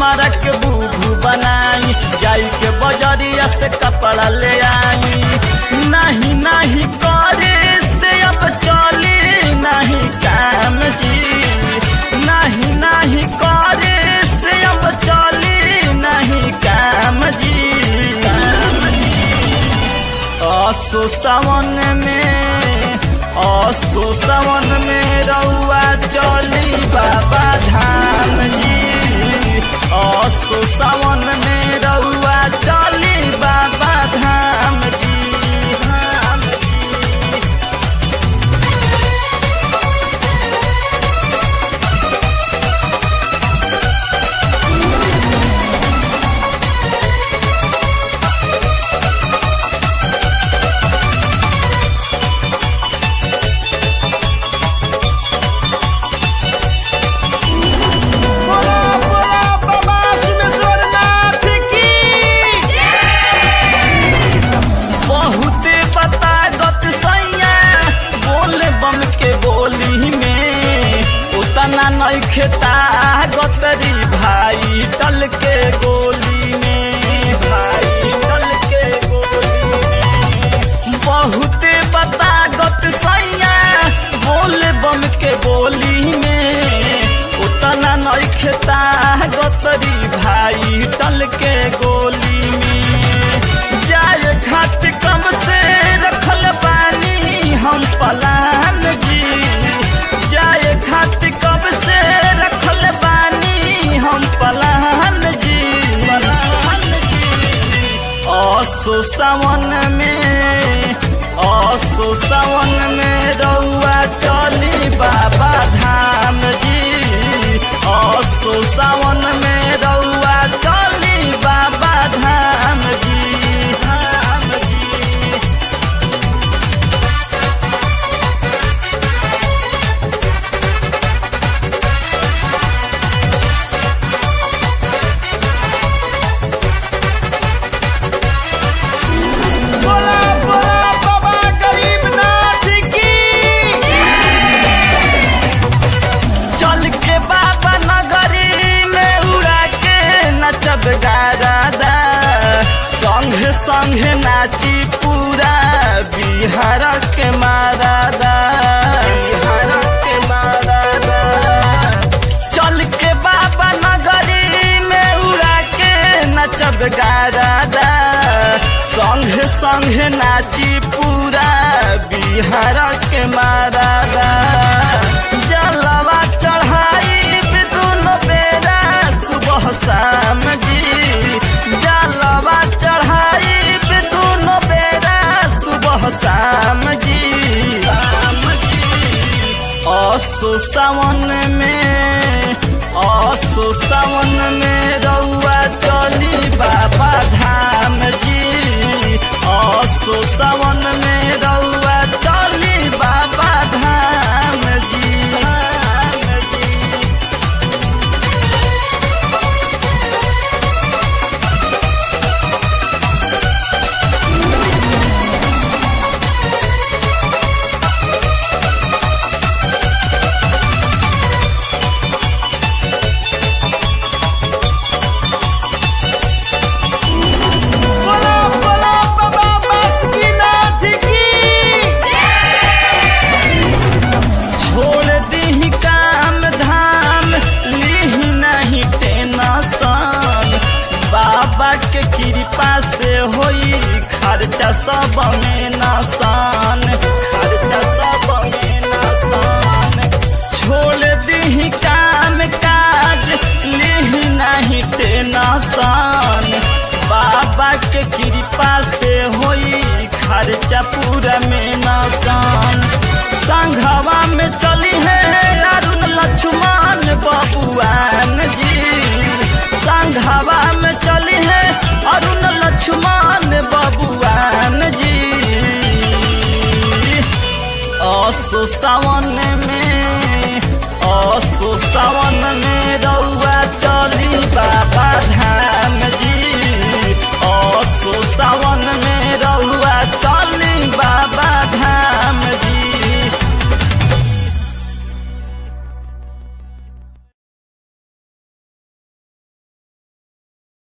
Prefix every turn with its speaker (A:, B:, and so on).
A: हमारा के बूबू बनाई जाई के बजरिया से कपड़ा ले आई नहीं नहीं करे से अब चली नहीं काम जी नहीं नहीं करे से अब चली नहीं काम जी काम जी असो सावन में असो सावन में रउआ चली बाबा धाम जी असो सावन में रउआ चली बाबा धाम जी धाम जी
B: बोला बोला बाबा सिमेश्वरनाथ की
A: बहुते बता गत सैया बोले बम के बोली में उतना नहीं खेता गतरी भाई टल के गोली में भाई टल के गोली में बहुते बता गत सैया बोले बम के बोली में उतना नहीं खेता गतरी भाई टल के गोली में जाए घाट कम से रखल पानी हम पलान जी जाए घाट कम से रखल पानी हम पलान जी पलान जी असो सावन में असो सावन में रउआ चली बाबा धाम जी असो सावन में रउआ चली बाबा धाम जी धाम जी
B: बोला बोला बाबा गरीबनाथ की
A: चल के बाबा नगरी में उड़ा के नचब गारादा संगे संगे नाची पूरा बिहार के मारादा बिहार के मारादा चल के बाबा नगरी में उड़ा के नचब गारादा संगे संगे नाची पूरा बिहार के मारादा जलवा चढ़ाई दुनो बेरा सुबह शाम जी जलवा चढ़ाई दुनो बेरा सुबह शाम जी शाम जी असो सावन में असो सावन में रउआ चली बाबा धाम जी असो सावन में रउआ चली बाबा धाम जी धाम जी
B: बोला बोला बाबा बासुकीनाथ की
A: छोड़ दी काम धाम लीही नहीं टेंशन बाबा के कृपा से होई खर्चा सब में नसान खर्चा सब में नसान छोड़ दी काम काज लीही नहीं टेंशन बाबा के कृपा से होई खर्चा पूरा में नसान संघवा में चली है अरुण लक्ष्मण बबुआन जी संघवा में चली है अरुण लक्ष्मण बबुआन जी असो सावन में असो सावन में रउआ चली बाबा धाम